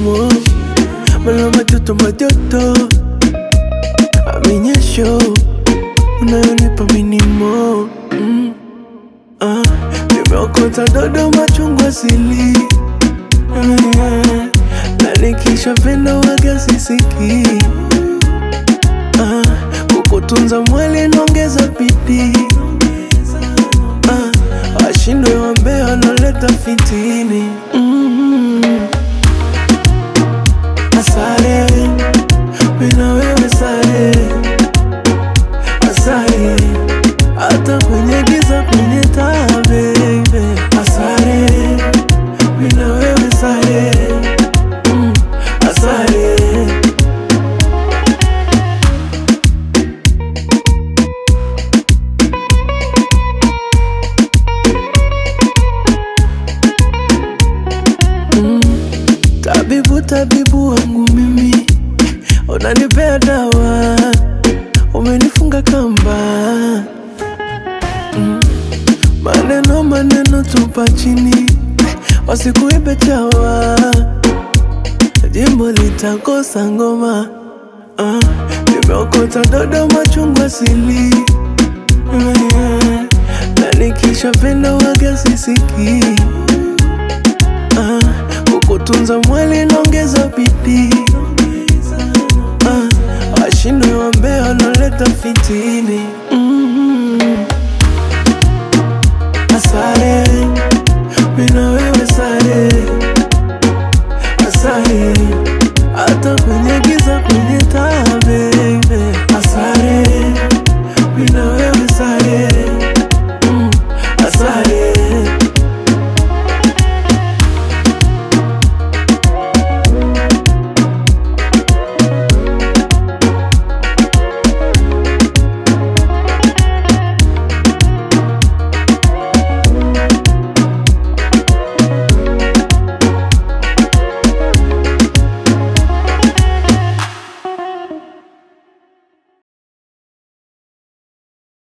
shimo mala majoto majoto aminyesho unayonipa minimo mm. ah, nimeokota dodo machungwa sili Ah, na nikishapenda waga sisiki ah, kukutunza mwili naongeza bidii ah, washindwe wambea wanaleta fitini mm. Asare, mina wewe sare, asare, hata kwenye giza kwenye taa baby. Asare, mina wewe sare, mm, asare. Tabibu, tabibu wangu mimi, unanipea dawa, umenifunga kamba mm. Maneno maneno tupa chini, wasikuibe chawa, jimbo litakosa ngoma ah. Nimeokota dodo machungwa sili Mm. na nikishapenda waga sisiki ah. Kukutunza mwili naongeza